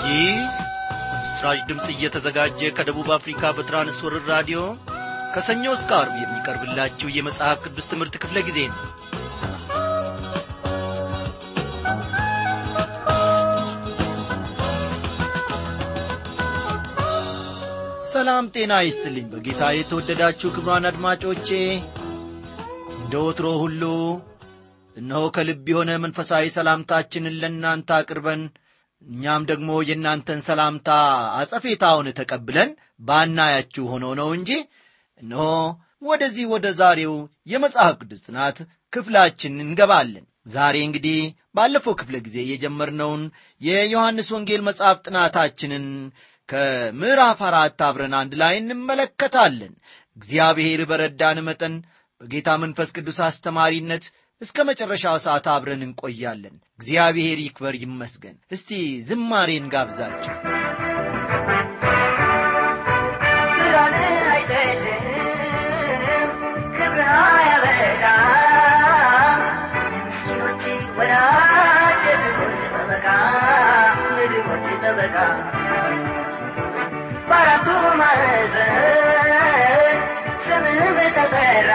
ይህ በምስራች ድምፅ እየተዘጋጀ ከደቡብ አፍሪካ በትራንስወርር ራዲዮ ከሰኞ እስከ አርብ የሚቀርብላችሁ የመጽሐፍ ቅዱስ ትምህርት ክፍለ ጊዜ ነው ሰላም ጤና ይስጥልኝ በጌታ የተወደዳችሁ ክብሯን አድማጮቼ እንደ ወትሮ ሁሉ እነሆ ከልብ የሆነ መንፈሳዊ ሰላምታችንን ለእናንተ አቅርበን እኛም ደግሞ የእናንተን ሰላምታ አጸፌታውን ተቀብለን ባናያችሁ ሆኖ ነው እንጂ እነሆ ወደዚህ ወደ ዛሬው የመጽሐፍ ቅዱስ ጥናት ክፍላችን እንገባለን ዛሬ እንግዲህ ባለፈው ክፍለ ጊዜ የጀመርነውን የዮሐንስ ወንጌል መጽሐፍ ጥናታችንን ከምዕራፍ አራት አብረን አንድ ላይ እንመለከታለን እግዚአብሔር በረዳን መጠን በጌታ መንፈስ ቅዱስ አስተማሪነት እስከ መጨረሻው ሰዓት አብረን እንቆያለን እግዚአብሔር ይክበር ይመስገን እስቲ ዝማሬን ጋብዛችሁ በአራቱ ማዕዘን ስምህ ተጠራ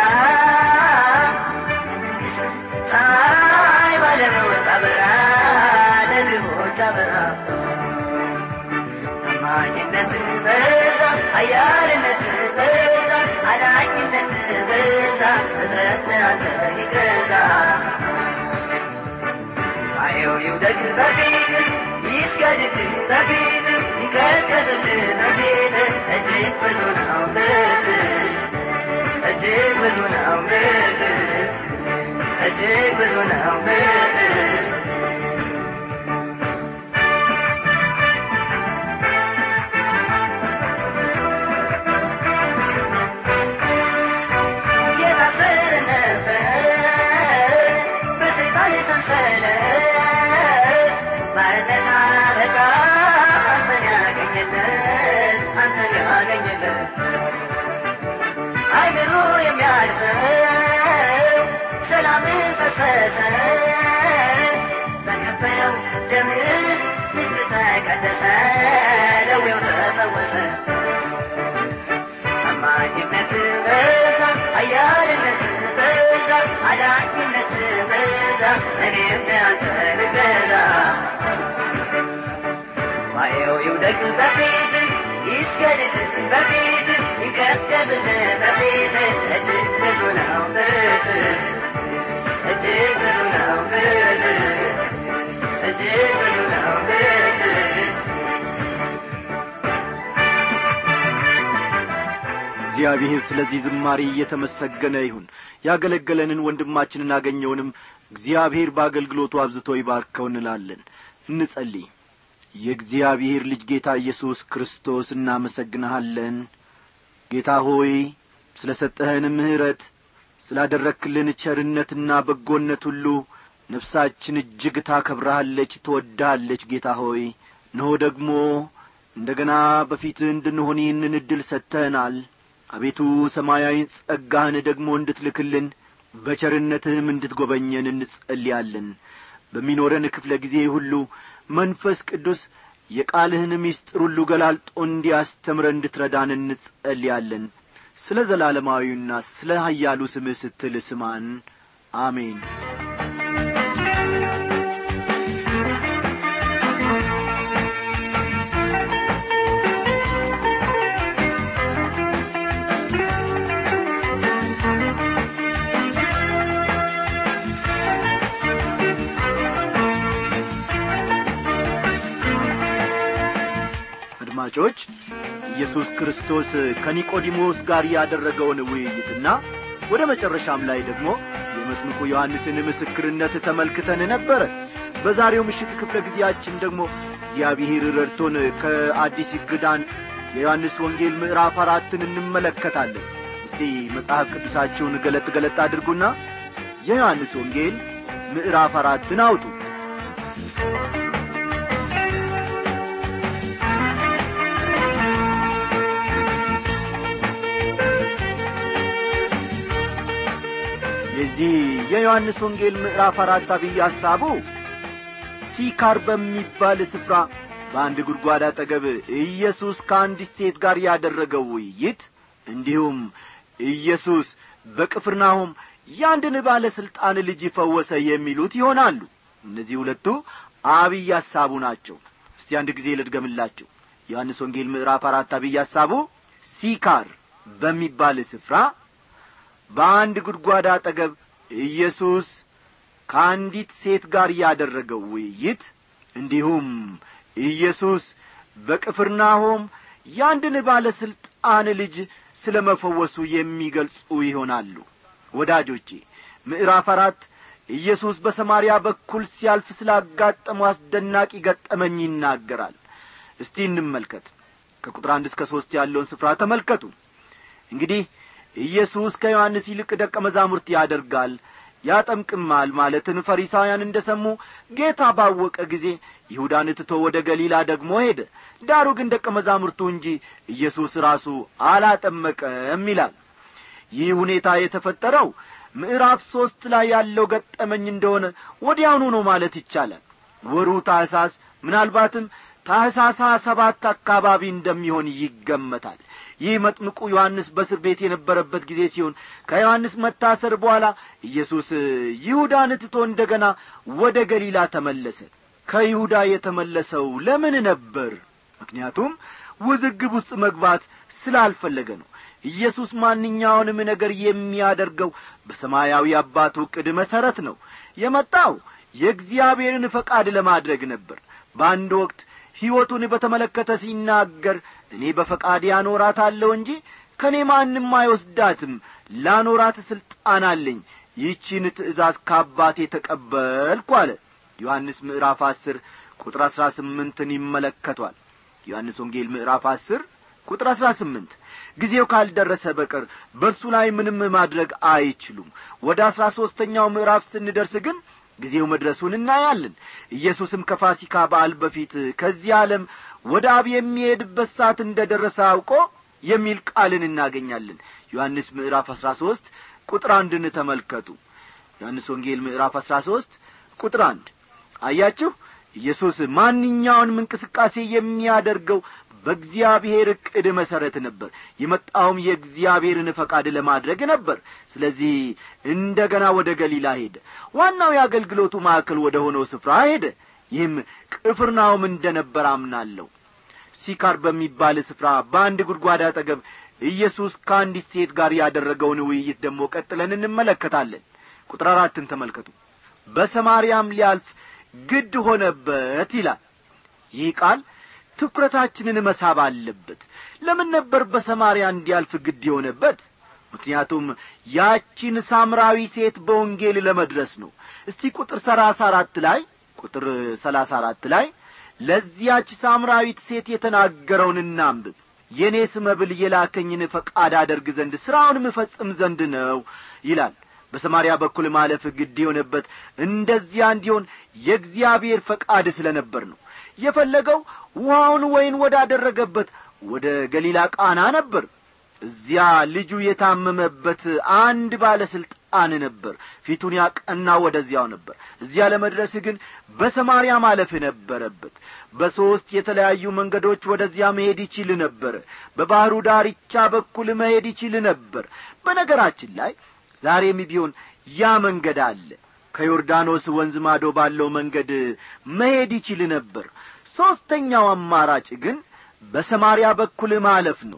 ፀሐይ ባለመወጣ በራ ለድሆች አበራ ታማኝነት በዛ ኃያልነት በዛ አዳኝነት በዛ ፍጥረት አንተ ይገዛ አየው ይውደቅ በፊት ይስገድድ በፊት ይንቀጥቀጥ በፊት እጅግ ብዙ ነው ምሕረት እጅግ ብዙ ነው ምሕረት እጅግ ብዙ ነው ምሕረት የታሰረ ነበር በሰይጣን ሰንሰለት ባርነት አለቃ አንተን ያገኘለት አንተን ያገኘለት አይምሮ የሚያልፈው ሰላም ፈሰሰ በከፈለው ደም ሕዝብ ተቀደሰ ደዌው ተፈወሰ ታማኝነት በዛ ኃያልነት በዛ አዳኝነት በዛ እኔም ለአንተ ልገዛ ዋየው ይውደቅ በፊት ይስገድድ በፊት ይቀደድል በፊት እጅግ ብዙ ነው ምሕረት እጅግ ብዙ ነው ምሕረት እጅግ ብዙ ነው ምሕረት እግዚአብሔር ስለዚህ ዝማሬ እየተመሰገነ ይሁን ያገለገለንን ወንድማችንን አገኘውንም እግዚአብሔር በአገልግሎቱ አብዝቶ ይባርከው እንላለን እንጸልይ የእግዚአብሔር ልጅ ጌታ ኢየሱስ ክርስቶስ እናመሰግንሃለን ጌታ ሆይ ስለ ሰጠኸን ምሕረት ስላደረክልን ቸርነትና በጎነት ሁሉ ነፍሳችን እጅግ ታከብረሃለች ትወድሃለች ጌታ ሆይ እነሆ ደግሞ እንደ ገና በፊትህ እንድንሆን ይህንን ዕድል ሰጥተህናል አቤቱ ሰማያዊ ጸጋህን ደግሞ እንድትልክልን በቸርነትህም እንድትጐበኘን እንጸልያለን በሚኖረን ክፍለ ጊዜ ሁሉ መንፈስ ቅዱስ የቃልህን ምስጢር ሁሉ ገላልጦ እንዲያስተምረ እንድትረዳን እንጸልያለን ስለ ዘላለማዊና ስለ ኃያሉ ስምህ ስትል ስማን አሜን አድማጮች ኢየሱስ ክርስቶስ ከኒቆዲሞስ ጋር ያደረገውን ውይይትና ወደ መጨረሻም ላይ ደግሞ የመጥምቁ ዮሐንስን ምስክርነት ተመልክተን ነበረ በዛሬው ምሽት ክፍለ ጊዜያችን ደግሞ እግዚአብሔር ረድቶን ከአዲስ ኪዳን የዮሐንስ ወንጌል ምዕራፍ አራትን እንመለከታለን እስቲ መጽሐፍ ቅዱሳችሁን ገለጥ ገለጥ አድርጉና የዮሐንስ ወንጌል ምዕራፍ አራትን አውጡ የዚህ የዮሐንስ ወንጌል ምዕራፍ አራት አብይ ሐሳቡ ሲካር በሚባል ስፍራ በአንድ ጉድጓድ አጠገብ ኢየሱስ ከአንዲት ሴት ጋር ያደረገው ውይይት እንዲሁም ኢየሱስ በቅፍርናሆም ያንድን ባለ ሥልጣን ልጅ ፈወሰ የሚሉት ይሆናሉ እነዚህ ሁለቱ አብይ ሐሳቡ ናቸው እስቲ አንድ ጊዜ ልድገምላችሁ ዮሐንስ ወንጌል ምዕራፍ አራት አብይ ሐሳቡ ሲካር በሚባል ስፍራ በአንድ ጉድጓድ አጠገብ ኢየሱስ ከአንዲት ሴት ጋር ያደረገው ውይይት እንዲሁም ኢየሱስ በቅፍርናሆም ያንድን ባለ ሥልጣን ልጅ ስለ መፈወሱ የሚገልጹ ይሆናሉ ወዳጆቼ ምዕራፍ አራት ኢየሱስ በሰማርያ በኩል ሲያልፍ ስላጋጠመው አስደናቂ ገጠመኝ ይናገራል እስቲ እንመልከት ከቁጥር አንድ እስከ ሦስት ያለውን ስፍራ ተመልከቱ እንግዲህ ኢየሱስ ከዮሐንስ ይልቅ ደቀ መዛሙርት ያደርጋል ያጠምቅማል ማለትን ፈሪሳውያን እንደ ሰሙ ጌታ ባወቀ ጊዜ ይሁዳን ትቶ ወደ ገሊላ ደግሞ ሄደ ዳሩ ግን ደቀ መዛሙርቱ እንጂ ኢየሱስ ራሱ አላጠመቀም ይላል ይህ ሁኔታ የተፈጠረው ምዕራፍ ሦስት ላይ ያለው ገጠመኝ እንደሆነ ወዲያውኑ ነው ማለት ይቻላል ወሩ ታሕሳስ ምናልባትም ታሕሳስ ሰባት አካባቢ እንደሚሆን ይገመታል ይህ መጥምቁ ዮሐንስ በእስር ቤት የነበረበት ጊዜ ሲሆን ከዮሐንስ መታሰር በኋላ ኢየሱስ ይሁዳን ትቶ እንደ ገና ወደ ገሊላ ተመለሰ ከይሁዳ የተመለሰው ለምን ነበር ምክንያቱም ውዝግብ ውስጥ መግባት ስላልፈለገ ነው ኢየሱስ ማንኛውንም ነገር የሚያደርገው በሰማያዊ አባቱ ዕቅድ መሠረት ነው የመጣው የእግዚአብሔርን ፈቃድ ለማድረግ ነበር በአንድ ወቅት ሕይወቱን በተመለከተ ሲናገር እኔ በፈቃድ ያኖራታለሁ እንጂ ከእኔ ማንም አይወስዳትም ላኖራት ሥልጣን አለኝ ይህቺን ትእዛዝ ከአባቴ ተቀበልኩ አለ ዮሐንስ ምዕራፍ አስር ቁጥር አሥራ ስምንትን ይመለከቷል ዮሐንስ ወንጌል ምዕራፍ አስር ቁጥር አሥራ ስምንት ጊዜው ካልደረሰ በቀር በእርሱ ላይ ምንም ማድረግ አይችሉም ወደ አሥራ ሦስተኛው ምዕራፍ ስንደርስ ግን ጊዜው መድረሱን እናያለን ኢየሱስም ከፋሲካ በዓል በፊት ከዚህ ዓለም ወደ አብ የሚሄድበት ሰዓት እንደ ደረሰ አውቆ የሚል ቃልን እናገኛለን ዮሐንስ ምዕራፍ አሥራ ሦስት ቁጥር አንድን ተመልከቱ ዮሐንስ ወንጌል ምዕራፍ አሥራ ሦስት ቁጥር አንድ አያችሁ ኢየሱስ ማንኛውንም እንቅስቃሴ የሚያደርገው በእግዚአብሔር ዕቅድ መሠረት ነበር የመጣውም የእግዚአብሔርን ፈቃድ ለማድረግ ነበር ስለዚህ እንደ ገና ወደ ገሊላ ሄደ ዋናው የአገልግሎቱ ማዕከል ወደ ሆነው ስፍራ ሄደ ይህም ቅፍርናውም እንደ ነበር አምናለሁ ሲካር በሚባል ስፍራ በአንድ ጉድጓድ አጠገብ ኢየሱስ ከአንዲት ሴት ጋር ያደረገውን ውይይት ደግሞ ቀጥለን እንመለከታለን ቁጥር አራትን ተመልከቱ በሰማርያም ሊያልፍ ግድ ሆነበት ይላል ይህ ቃል ትኩረታችንን መሳብ አለበት ለምን ነበር በሰማርያ እንዲያልፍ ግድ የሆነበት ምክንያቱም ያቺን ሳምራዊ ሴት በወንጌል ለመድረስ ነው እስቲ ቁጥር ሰላሳ አራት ላይ ቁጥር ሰላሳ አራት ላይ ለዚያች ሳምራዊት ሴት የተናገረውን እናንብብ የእኔስ መብል የላከኝን ፈቃድ አደርግ ዘንድ ሥራውንም እፈጽም ዘንድ ነው ይላል በሰማርያ በኩል ማለፍ ግድ የሆነበት እንደዚያ እንዲሆን የእግዚአብሔር ፈቃድ ስለ ነበር ነው የፈለገው ውሃውን ወይን ወዳደረገበት ወደ ገሊላ ቃና ነበር እዚያ ልጁ የታመመበት አንድ ባለሥልጣን ነበር ፊቱን ያቀና ወደዚያው ነበር እዚያ ለመድረስ ግን በሰማርያ ማለፍ ነበረበት በሦስት የተለያዩ መንገዶች ወደዚያ መሄድ ይችል ነበር በባሕሩ ዳርቻ በኩል መሄድ ይችል ነበር በነገራችን ላይ ዛሬም ቢሆን ያ መንገድ አለ ከዮርዳኖስ ወንዝ ማዶ ባለው መንገድ መሄድ ይችል ነበር ሦስተኛው አማራጭ ግን በሰማርያ በኩል ማለፍ ነው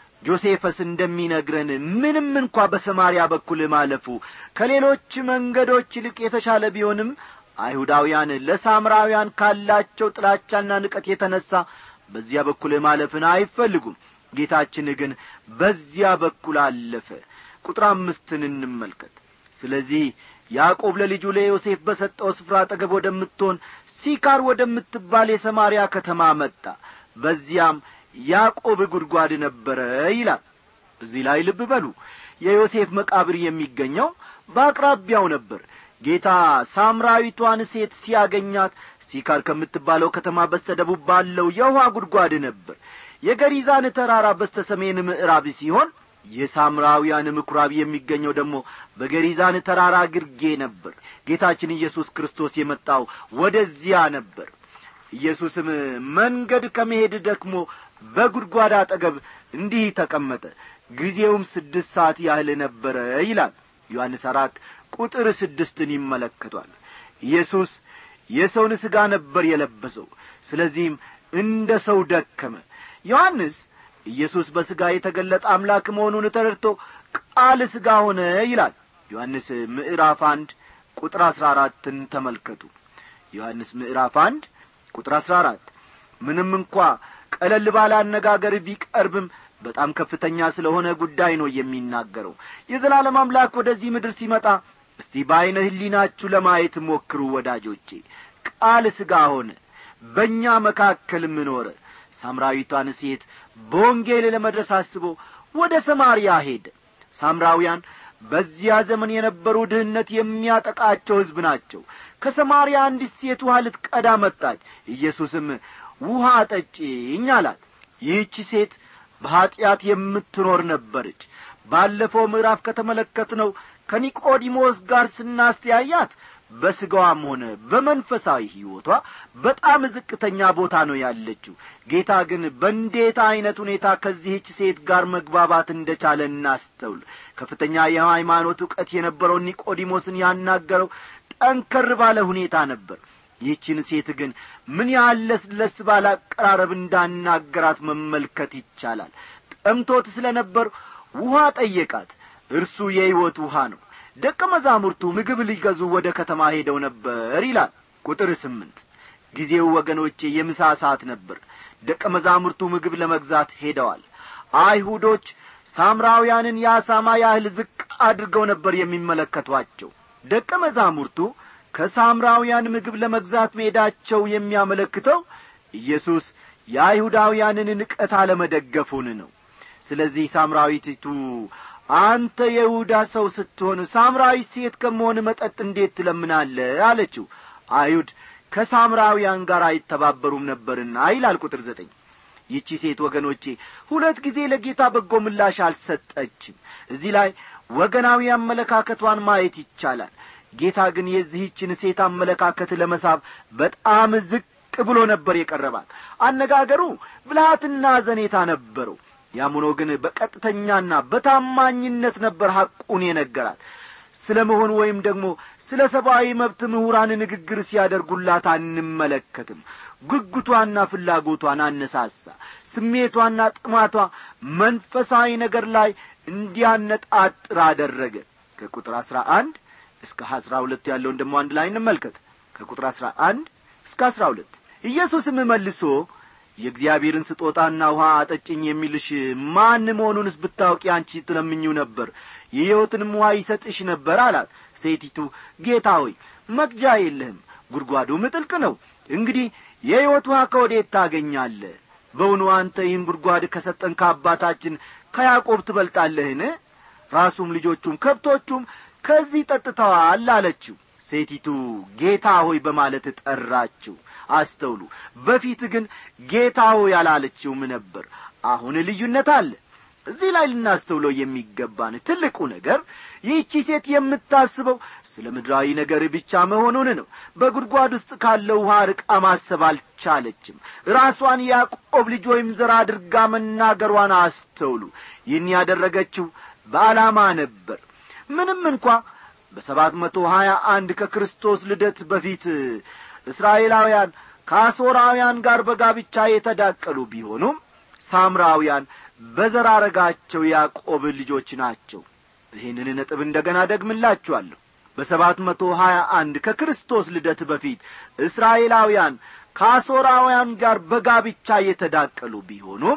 ጆሴፈስ እንደሚነግረን ምንም እንኳ በሰማርያ በኩል ማለፉ ከሌሎች መንገዶች ይልቅ የተሻለ ቢሆንም አይሁዳውያን ለሳምራውያን ካላቸው ጥላቻና ንቀት የተነሣ በዚያ በኩል ማለፍን አይፈልጉም ጌታችን ግን በዚያ በኩል አለፈ ቁጥር አምስትን እንመልከት ስለዚህ ያዕቆብ ለልጁ ለዮሴፍ በሰጠው ስፍራ አጠገብ ወደምትሆን ሲካር ወደምትባል የሰማርያ ከተማ መጣ በዚያም ያዕቆብ ጉድጓድ ነበረ ይላል እዚህ ላይ ልብ በሉ የዮሴፍ መቃብር የሚገኘው በአቅራቢያው ነበር ጌታ ሳምራዊቷን ሴት ሲያገኛት ሲካር ከምትባለው ከተማ በስተደቡብ ባለው የውሃ ጉድጓድ ነበር የገሪዛን ተራራ በስተ ሰሜን ምዕራብ ሲሆን የሳምራውያን ምኵራብ የሚገኘው ደግሞ በገሪዛን ተራራ ግርጌ ነበር ጌታችን ኢየሱስ ክርስቶስ የመጣው ወደዚያ ነበር ኢየሱስም መንገድ ከመሄድ ደክሞ በጉድጓድ አጠገብ እንዲህ ተቀመጠ ጊዜውም ስድስት ሰዓት ያህል ነበረ ይላል ዮሐንስ አራት ቁጥር ስድስትን ይመለከቷል ኢየሱስ የሰውን ሥጋ ነበር የለበሰው ስለዚህም እንደ ሰው ደከመ ዮሐንስ ኢየሱስ በሥጋ የተገለጠ አምላክ መሆኑን ተረድቶ ቃል ሥጋ ሆነ ይላል ዮሐንስ ምዕራፍ አንድ ቁጥር አሥራ አራትን ተመልከቱ ዮሐንስ ምዕራፍ አንድ ቁጥር አሥራ አራት ምንም እንኳ ቀለል ባለ አነጋገር ቢቀርብም በጣም ከፍተኛ ስለሆነ ጉዳይ ነው የሚናገረው የዘላለም አምላክ ወደዚህ ምድር ሲመጣ እስቲ በዐይነ ህሊናችሁ ለማየት ሞክሩ ወዳጆቼ ቃል ሥጋ ሆነ በእኛ መካከልም ኖረ ሳምራዊቷን ሴት በወንጌል ለመድረስ አስቦ ወደ ሰማርያ ሄደ ሳምራውያን በዚያ ዘመን የነበሩ ድህነት የሚያጠቃቸው ሕዝብ ናቸው ከሰማርያ አንዲት ሴት ውሃ ልትቀዳ መጣች ኢየሱስም ውሃ ጠጪኝ አላት ይህቺ ሴት በኀጢአት የምትኖር ነበረች ባለፈው ምዕራፍ ከተመለከትነው ከኒቆዲሞስ ጋር ስናስተያያት በሥጋዋም ሆነ በመንፈሳዊ ሕይወቷ በጣም ዝቅተኛ ቦታ ነው ያለችው ጌታ ግን በእንዴት ዐይነት ሁኔታ ከዚህች ሴት ጋር መግባባት እንደቻለ እናስተውል ከፍተኛ የሃይማኖት ዕውቀት የነበረውን ኒቆዲሞስን ያናገረው ጠንከር ባለ ሁኔታ ነበር ይህችን ሴት ግን ምን ያህል ለስለስ ባለ አቀራረብ እንዳናገራት መመልከት ይቻላል ጠምቶት ስለ ነበር ውሃ ጠየቃት እርሱ የሕይወት ውሃ ነው ደቀ መዛሙርቱ ምግብ ሊገዙ ወደ ከተማ ሄደው ነበር ይላል ቁጥር ስምንት ጊዜው ወገኖቼ የምሳ ሰዓት ነበር ደቀ መዛሙርቱ ምግብ ለመግዛት ሄደዋል አይሁዶች ሳምራውያንን የአሳማ ያህል ዝቅ አድርገው ነበር የሚመለከቷቸው ደቀ መዛሙርቱ ከሳምራውያን ምግብ ለመግዛት መሄዳቸው የሚያመለክተው ኢየሱስ የአይሁዳውያንን ንቀት አለመደገፉን ነው ስለዚህ ሳምራዊቲቱ አንተ የይሁዳ ሰው ስትሆን ሳምራዊት ሴት ከመሆን መጠጥ እንዴት ትለምናለ አለችው አይሁድ ከሳምራውያን ጋር አይተባበሩም ነበርና ይላል ቁጥር ዘጠኝ ይቺ ሴት ወገኖቼ ሁለት ጊዜ ለጌታ በጎ ምላሽ አልሰጠችም እዚህ ላይ ወገናዊ አመለካከቷን ማየት ይቻላል ጌታ ግን የዚህችን ሴት አመለካከት ለመሳብ በጣም ዝቅ ብሎ ነበር የቀረባት አነጋገሩ ብልሃትና ዘኔታ ነበረው ያም ሆኖ ግን በቀጥተኛና በታማኝነት ነበር ሐቁን የነገራት ስለ መሆኑ ወይም ደግሞ ስለ ሰብአዊ መብት ምሁራን ንግግር ሲያደርጉላት አንመለከትም ጉጉቷና ፍላጎቷን አነሳሳ ስሜቷና ጥማቷ መንፈሳዊ ነገር ላይ እንዲያነጣጥር አደረገ ከቁጥር አሥራ አንድ እስከ አሥራ ሁለት ያለውን ደሞ አንድ ላይ እንመልከት ከቁጥር አሥራ አንድ እስከ አሥራ ሁለት ኢየሱስም መልሶ የእግዚአብሔርን ስጦታና ውሃ አጠጭኝ የሚልሽ ማን መሆኑንስ ብታውቂ አንቺ ትለምኝው ነበር የሕይወትንም ውሃ ይሰጥሽ ነበር አላት ሴቲቱ ጌታ ሆይ መቅጃ የለህም ጉድጓዱም ጥልቅ ነው እንግዲህ የሕይወት ውሃ ከወዴት ታገኛለ በውኑ አንተ ይህን ጉድጓድ ከሰጠን ከአባታችን ከያዕቆብ ትበልጣለህን ራሱም ልጆቹም ከብቶቹም ከዚህ ጠጥተዋል አለችው ሴቲቱ ጌታ ሆይ በማለት ጠራችው አስተውሉ በፊት ግን ጌታ ሆይ አላለችውም ነበር አሁን ልዩነት አለ እዚህ ላይ ልናስተውለው የሚገባን ትልቁ ነገር ይህቺ ሴት የምታስበው ስለ ምድራዊ ነገር ብቻ መሆኑን ነው በጉድጓድ ውስጥ ካለው ውሃ ርቃ ማሰብ አልቻለችም ራሷን ያዕቆብ ልጅ ወይም ዘር አድርጋ መናገሯን አስተውሉ ይህን ያደረገችው በዓላማ ነበር ምንም እንኳ በሰባት መቶ ሀያ አንድ ከክርስቶስ ልደት በፊት እስራኤላውያን ከአሦራውያን ጋር በጋብቻ የተዳቀሉ ቢሆኑም ሳምራውያን በዘራረጋቸው ያዕቆብ ልጆች ናቸው ይህንን ነጥብ እንደ ገና ደግምላችኋለሁ በሰባት መቶ ሀያ አንድ ከክርስቶስ ልደት በፊት እስራኤላውያን ከአሦራውያን ጋር በጋብቻ የተዳቀሉ ቢሆኑም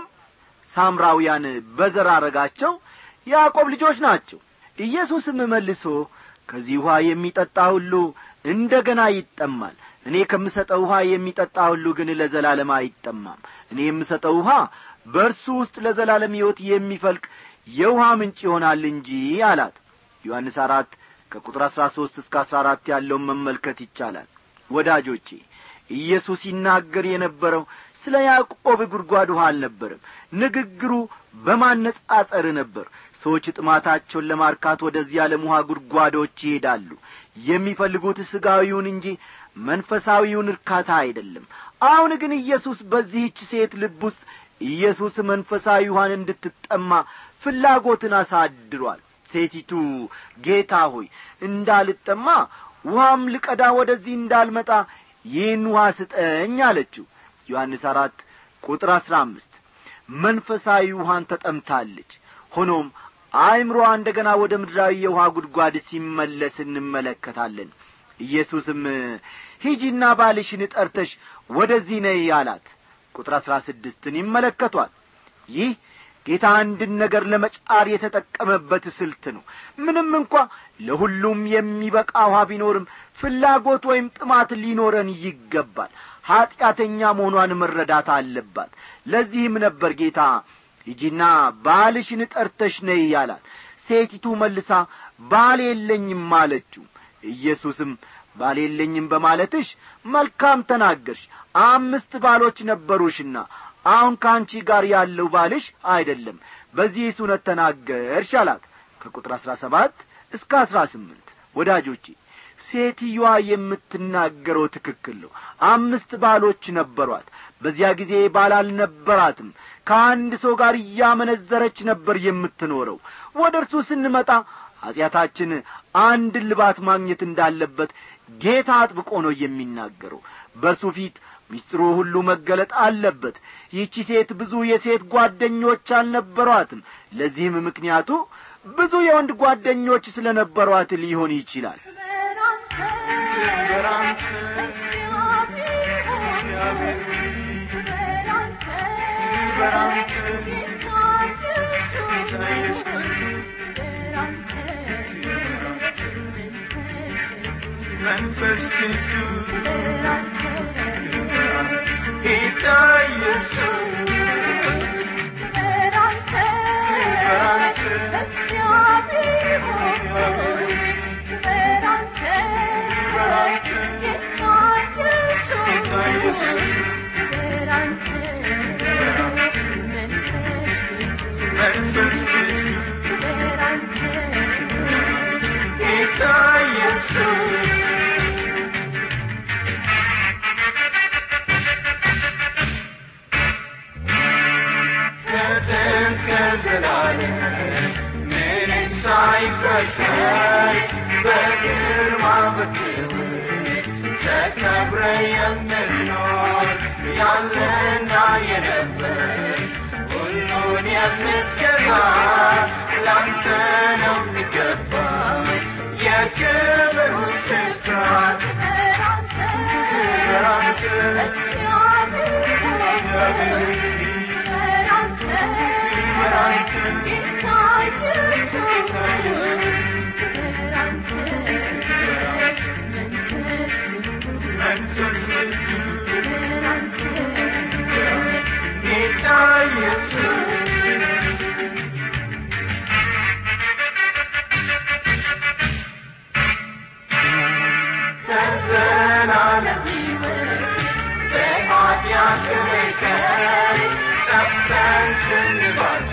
ሳምራውያን በዘራረጋቸው ያዕቆብ ልጆች ናቸው ኢየሱስም መልሶ ከዚህ ውኃ የሚጠጣ ሁሉ እንደ ገና ይጠማል እኔ ከምሰጠው ውኃ የሚጠጣ ሁሉ ግን ለዘላለም አይጠማም እኔ የምሰጠው ውኃ በእርሱ ውስጥ ለዘላለም ሕይወት የሚፈልቅ የውኃ ምንጭ ይሆናል እንጂ አላት ዮሐንስ አራት ከቁጥር አሥራ ሦስት እስከ አሥራ አራት ያለውን መመልከት ይቻላል ወዳጆቼ ኢየሱስ ይናገር የነበረው ስለ ያዕቆብ ጉድጓድ ውሃ አልነበርም ንግግሩ በማነጻጸር ነበር ሰዎች ጥማታቸውን ለማርካት ወደዚህ ዓለም ውሃ ጉድጓዶች ይሄዳሉ የሚፈልጉት ሥጋዊውን እንጂ መንፈሳዊውን እርካታ አይደለም አሁን ግን ኢየሱስ በዚህች ሴት ልብ ውስጥ ኢየሱስ መንፈሳዊ ውሃን እንድትጠማ ፍላጎትን አሳድሯል ሴቲቱ ጌታ ሆይ እንዳልጠማ ውሃም ልቀዳ ወደዚህ እንዳልመጣ ይህን ውሃ ስጠኝ አለችው ዮሐንስ አራት ቁጥር አሥራ አምስት መንፈሳዊ ውሃን ተጠምታለች ሆኖም አእምሮዋ እንደ ገና ወደ ምድራዊ የውሃ ጉድጓድ ሲመለስ እንመለከታለን ኢየሱስም ሂጂና ባልሽን ጠርተሽ ወደዚህ ነይ አላት ቁጥር አሥራ ስድስትን ይመለከቷል ይህ ጌታ አንድን ነገር ለመጫር የተጠቀመበት ስልት ነው ምንም እንኳ ለሁሉም የሚበቃ ውሃ ቢኖርም ፍላጎት ወይም ጥማት ሊኖረን ይገባል ኀጢአተኛ መሆኗን መረዳት አለባት ለዚህም ነበር ጌታ ሂጂና ባልሽን ጠርተሽ ነይ ያላት ሴቲቱ መልሳ ባል የለኝም አለችው ኢየሱስም ባል የለኝም በማለትሽ መልካም ተናገርሽ አምስት ባሎች ነበሩሽና አሁን ከአንቺ ጋር ያለው ባልሽ አይደለም በዚህ እውነት ተናገርሽ አላት ከቁጥር አሥራ ሰባት እስከ አሥራ ስምንት ወዳጆቼ ሴትዮዋ የምትናገረው ትክክል ነው አምስት ባሎች ነበሯት በዚያ ጊዜ ባል አልነበራትም ከአንድ ሰው ጋር እያመነዘረች ነበር የምትኖረው ወደ እርሱ ስንመጣ ኀጢአታችን አንድ ልባት ማግኘት እንዳለበት ጌታ አጥብቆ ነው የሚናገረው በእርሱ ፊት ሚስጥሩ ሁሉ መገለጥ አለበት ይህቺ ሴት ብዙ የሴት ጓደኞች አልነበሯትም ለዚህም ምክንያቱ ብዙ የወንድ ጓደኞች ስለ ነበሯት ሊሆን ይችላል መንፈስ ቅዱስ ጌታ ኢየሱስ መንፈስ ቅዱስ ጌታ ኢየሱስ ከጥንት ከዘላለም ምንም ሳይፈጠር በግርማ በክብር ተከብረ የምትኖር ያለና የነበር ሁሉን የምትገዛ ላንተ ነው የሚገባ የክብሩ ስፍራ ክብር አንተ መንፈስ ቅዱስ ጌታ ኢየሱስ ከዘላለም ሕይወት በኃጢአት ርቀን ጠፍተን ስንባት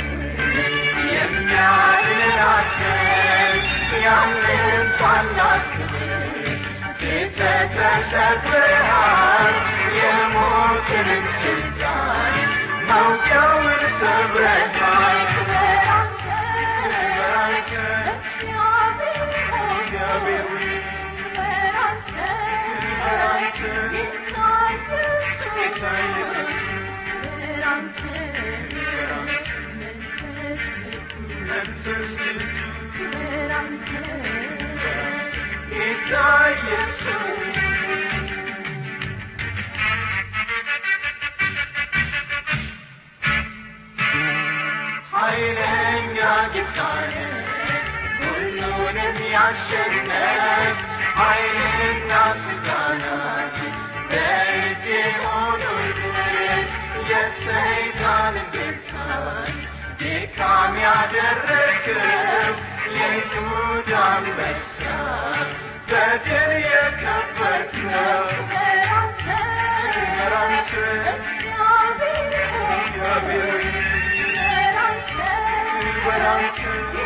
የሚያድናችን ያንን ታላቅ ክብር ትተህ ተሰቅለሃል የሞትንም ስልጣን መውጊያውን ሰብረሃል ክብር አንተ ክብር አንተ እግዚአብሔር ሆይ ክብር አንተ ጌታ ኢየሱስ መንፈስ ቅዱስ ጌታ ኢየሱስ ኃይለኛ ጌታ ነህ፣ ሁሉንም ያሸነፍ ኃይልና ስልጣናት በእጅ ሆኖልን የሰይጣንን ብርታት ድካም ያደረግው የይሁዳ አንበሳ በድል የከበርከው ክብር አንተ እግዚአብሔር ሆይ ክብር አንተ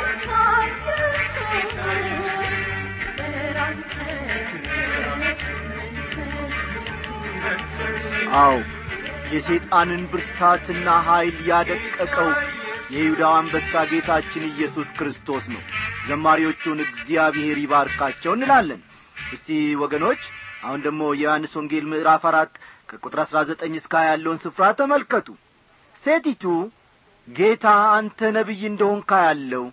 ጌታ ኢየሱስ መንፈስ አዎ የሰይጣንን ብርታትና ኀይል ያደቀቀው የይሁዳው አንበሳ ጌታችን ኢየሱስ ክርስቶስ ነው ዘማሪዎቹን እግዚአብሔር ይባርካቸው እንላለን እስቲ ወገኖች አሁን ደግሞ የዮሐንስ ወንጌል ምዕራፍ አራት ከቁጥር አሥራ ዘጠኝ እስከ ያለውን ስፍራ ተመልከቱ ሴቲቱ ጌታ አንተ ነቢይ እንደሆንካ ያለው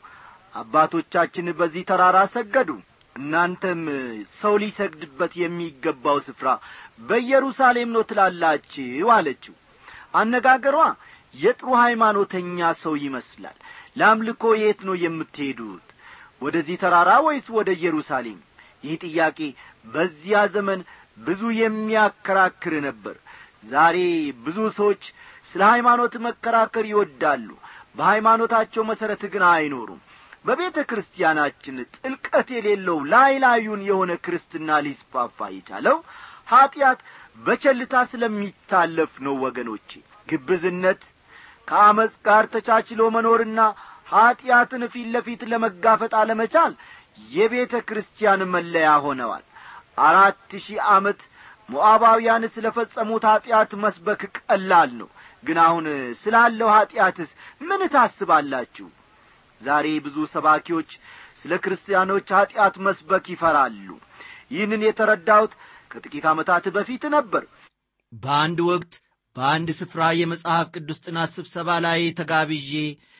አባቶቻችን በዚህ ተራራ ሰገዱ እናንተም ሰው ሊሰግድበት የሚገባው ስፍራ በኢየሩሳሌም ነው ትላላችሁ አለችው አነጋገሯ የጥሩ ሃይማኖተኛ ሰው ይመስላል ለአምልኮ የት ነው የምትሄዱት ወደዚህ ተራራ ወይስ ወደ ኢየሩሳሌም ይህ ጥያቄ በዚያ ዘመን ብዙ የሚያከራክር ነበር ዛሬ ብዙ ሰዎች ስለ ሃይማኖት መከራከር ይወዳሉ በሃይማኖታቸው መሠረት ግን አይኖሩም በቤተ ክርስቲያናችን ጥልቀት የሌለው ላይ ላዩን የሆነ ክርስትና ሊስፋፋ የቻለው ኀጢአት በቸልታ ስለሚታለፍ ነው ወገኖቼ ግብዝነት ከአመፅ ጋር ተቻችሎ መኖርና ኀጢአትን ፊት ለፊት ለመጋፈጥ አለመቻል የቤተ ክርስቲያን መለያ ሆነዋል አራት ሺህ ዓመት ሞዓባውያን ስለ ፈጸሙት ኀጢአት መስበክ ቀላል ነው ግን አሁን ስላለው ኀጢአትስ ምን ታስባላችሁ ዛሬ ብዙ ሰባኪዎች ስለ ክርስቲያኖች ኀጢአት መስበክ ይፈራሉ ይህንን የተረዳሁት ከጥቂት ዓመታት በፊት ነበር በአንድ ወቅት በአንድ ስፍራ የመጽሐፍ ቅዱስ ጥናት ስብሰባ ላይ ተጋብዤ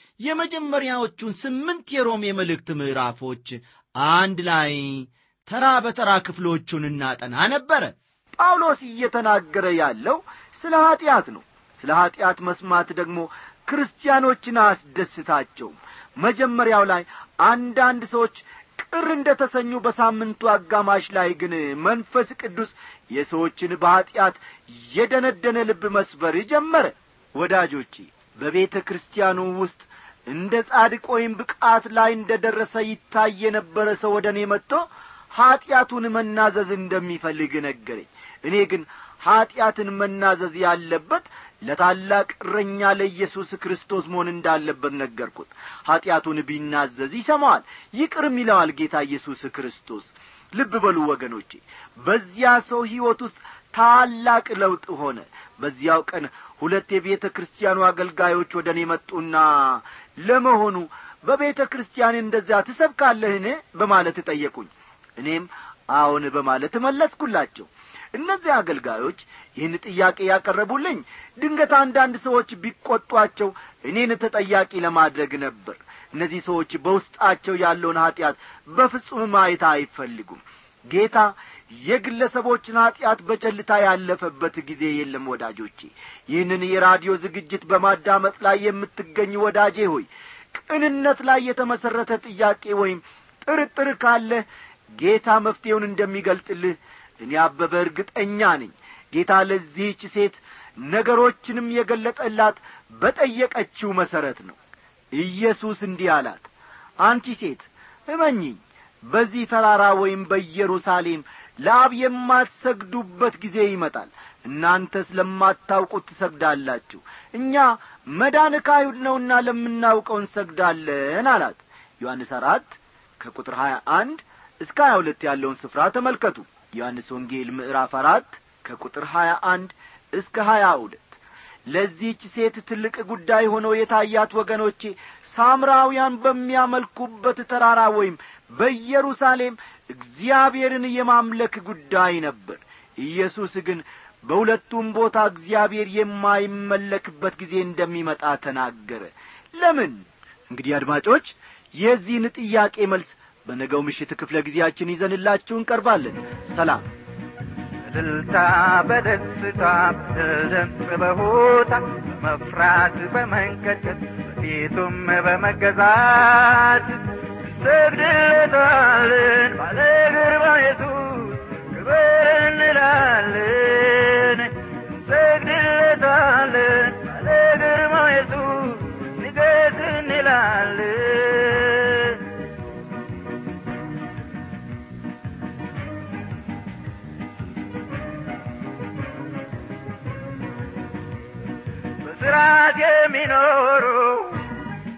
የመጀመሪያዎቹን ስምንት የሮም የመልእክት ምዕራፎች አንድ ላይ ተራ በተራ ክፍሎቹን እናጠና ነበረ ጳውሎስ እየተናገረ ያለው ስለ ኀጢአት ነው ስለ ኀጢአት መስማት ደግሞ ክርስቲያኖችን አያስደስታቸውም መጀመሪያው ላይ አንዳንድ ሰዎች ቅር እንደ ተሰኙ በሳምንቱ አጋማሽ ላይ ግን መንፈስ ቅዱስ የሰዎችን በኀጢአት የደነደነ ልብ መስበር ጀመረ ወዳጆቼ በቤተ ክርስቲያኑ ውስጥ እንደ ጻድቅ ወይም ብቃት ላይ እንደ ደረሰ ይታይ የነበረ ሰው ወደ እኔ መጥቶ ኀጢአቱን መናዘዝ እንደሚፈልግ ነገረኝ እኔ ግን ኀጢአትን መናዘዝ ያለበት ለታላቅ እረኛ ለኢየሱስ ክርስቶስ መሆን እንዳለበት ነገርኩት ኀጢአቱን ቢናዘዝ ይሰማዋል ይቅርም ይለዋል ጌታ ኢየሱስ ክርስቶስ ልብ በሉ ወገኖቼ በዚያ ሰው ሕይወት ውስጥ ታላቅ ለውጥ ሆነ በዚያው ቀን ሁለት የቤተ ክርስቲያኑ አገልጋዮች ወደ እኔ መጡና ለመሆኑ በቤተ ክርስቲያን እንደዚያ ትሰብካለህን በማለት ጠየቁኝ እኔም አዎን በማለት መለስኩላቸው እነዚህ አገልጋዮች ይህን ጥያቄ ያቀረቡልኝ ድንገት አንዳንድ ሰዎች ቢቈጧቸው እኔን ተጠያቂ ለማድረግ ነበር እነዚህ ሰዎች በውስጣቸው ያለውን ኀጢአት በፍጹም ማየት አይፈልጉም ጌታ የግለሰቦችን ኀጢአት በቸልታ ያለፈበት ጊዜ የለም ወዳጆቼ ይህንን የራዲዮ ዝግጅት በማዳመጥ ላይ የምትገኝ ወዳጄ ሆይ ቅንነት ላይ የተመሠረተ ጥያቄ ወይም ጥርጥር ካለህ ጌታ መፍትሔውን እንደሚገልጥልህ እኔ አበበ እርግጠኛ ነኝ ጌታ ለዚህች ሴት ነገሮችንም የገለጠላት በጠየቀችው መሠረት ነው ኢየሱስ እንዲህ አላት አንቺ ሴት እመኚኝ በዚህ ተራራ ወይም በኢየሩሳሌም ለአብ የማትሰግዱበት ጊዜ ይመጣል እናንተ ስለማታውቁት ትሰግዳላችሁ እኛ መዳን ከአይሁድ ነውና ለምናውቀው እንሰግዳለን አላት ዮሐንስ አራት ከቁጥር ሀያ አንድ እስከ ሀያ ሁለት ያለውን ስፍራ ተመልከቱ ዮሐንስ ወንጌል ምዕራፍ አራት ከቁጥር ሀያ አንድ እስከ ሀያ ሁለት ለዚህች ሴት ትልቅ ጉዳይ ሆኖ የታያት ወገኖቼ ሳምራውያን በሚያመልኩበት ተራራ ወይም በኢየሩሳሌም እግዚአብሔርን የማምለክ ጉዳይ ነበር ኢየሱስ ግን በሁለቱም ቦታ እግዚአብሔር የማይመለክበት ጊዜ እንደሚመጣ ተናገረ ለምን እንግዲህ አድማጮች የዚህን ጥያቄ መልስ በነገው ምሽት ክፍለ ጊዜያችን ይዘንላችሁ እንቀርባለን ሰላም በእልልታ በደስታ በድምፅ በሆታ በመፍራት በመንቀጨት በፊቱም በመገዛት እንሰግድለታለን ባለ ግርማ ኢየሱስ ክብር እንላለን እንሰግድለታለን ባለ ግርማ ኢየሱስ ንገስ እንላለን በስርዓት የሚኖሩ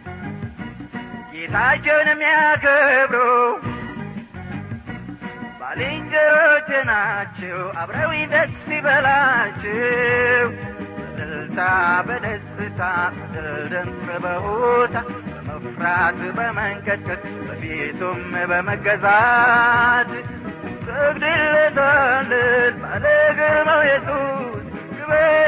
ጌታቸውን የሚያከብሩ ባልንጀሮቼ ናቸው አብረው ደስ ይበላቸው በእልልታ በደስታ በድምፅ በሆታ በመፍራት በመንቀጥቀጥ በፊቱም በመገዛት ሰግድለታለን ባለ ግርማው ኢየሱስ ክበር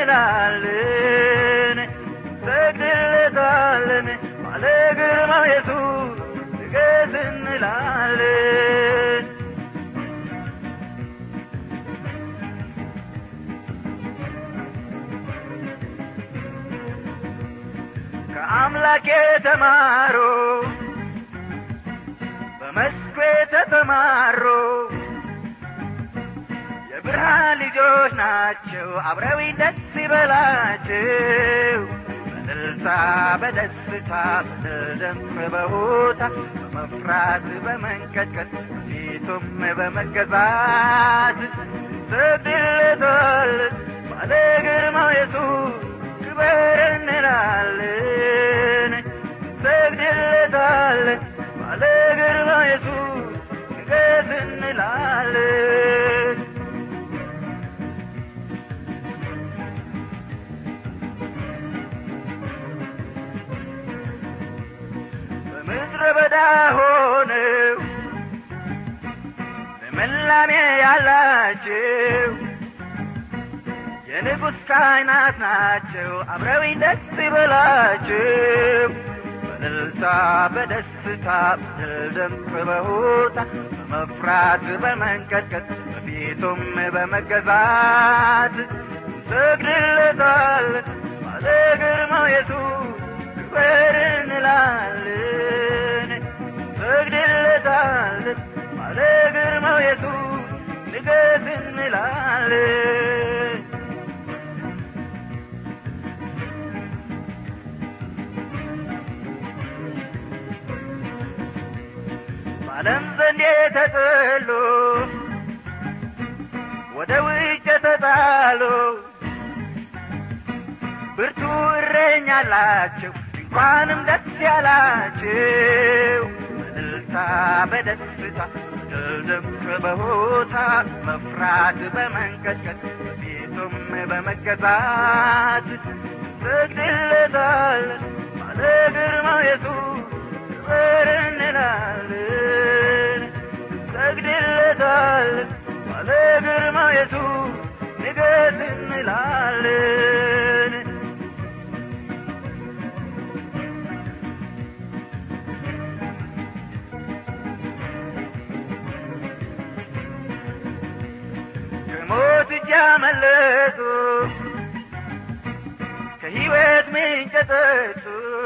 እንላለን ሰግድለታለን ባለ ግርማው ኢየሱስ ንገስ እንላለን ከአምላክ የተማሩ በመስኩ የተሰማሩ የብርሃን ልጆች ናቸው አብረው ደስ ይበላቸው በእልልታ በደስታ በድምፅ በሆታ በመፍራት በመንቀጥቀጥ ፊቱም በመገዛት ሰግድለታለን ባለ ግርማው ኢየሱስ ክበር እንላለን ሰግድለታለን ባለ ግርማው ኢየሱስ ንገስ እንላለን በምድረ በዳ ሆነው ልምላሜ ያላቸው የንጉሥ ካህናት ናቸው አብረው ደስ ይበላቸው በእልልታ በደስታ በድምፅ በሆታ በመፍራት በመንቀጥቀጥ በፊቱም በመገዛት እንሰግድለታለን ባለ ግርማው ኢየሱስ ክበር እንላለን እንሰግድለታለን ባለ ግርማው ኢየሱስ ንገስ እንላለን በዓለም ዘንድ የተጠሉ ወደ ውጭ የተጣሉ ብርቱ እረኛ አላቸው እንኳንም ደስ ያላቸው በእልልታ በደስታ ድምፅ በሆታ መፍራት በመንቀጥቀጥ በፊቱም በመገዛት ሰግድለታለን ባለ ግርማው ኢየሱስ ክበር እንላለን ሰግድለታለን ባለ ግርማው ኢየሱስ ንገስ እንላለን ከሞት እጅ ያመለጡ ከሕይወት ምንጭ የጠጡ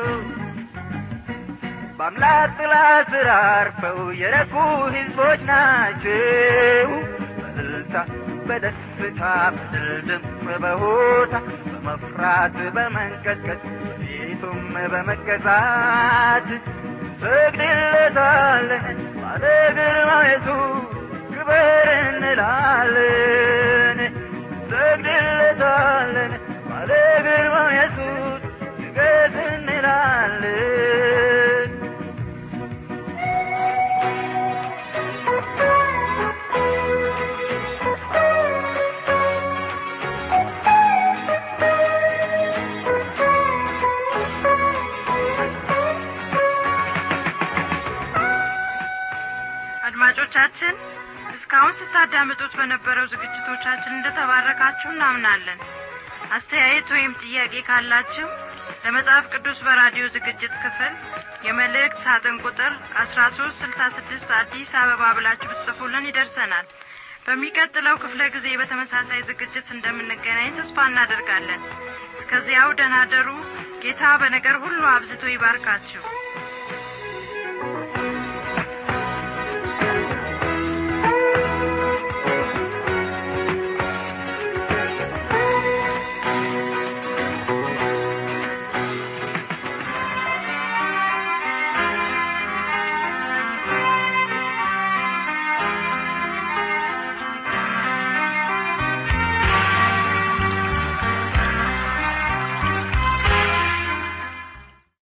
በአምላክ ጥላ ስር አርፈው የረኩ ሕዝቦች ናቸው በእልልታ በደስታ በድል ድምፅ በሆታ በመፍራት በመንቀጥቀጥ ፊቱም በመገዛት ሰግድለታለን ባለ ግርማው ኢየሱስ ክበር እንላለን ሰግድለታለን ባለ ግርማው ኢየሱስ ንገስ እንላለን አድማጮቻችን እስካሁን ስታዳምጡት በነበረው ዝግጅቶቻችን እንደተባረካችሁ እናምናለን አስተያየት ወይም ጥያቄ ካላችሁ ለመጽሐፍ ቅዱስ በራዲዮ ዝግጅት ክፍል የመልእክት ሳጥን ቁጥር አስራ ሶስት ስልሳ ስድስት አዲስ አበባ ብላችሁ ብትጽፉልን ይደርሰናል በሚቀጥለው ክፍለ ጊዜ በተመሳሳይ ዝግጅት እንደምንገናኝ ተስፋ እናደርጋለን እስከዚያው ደናደሩ ጌታ በነገር ሁሉ አብዝቶ ይባርካችሁ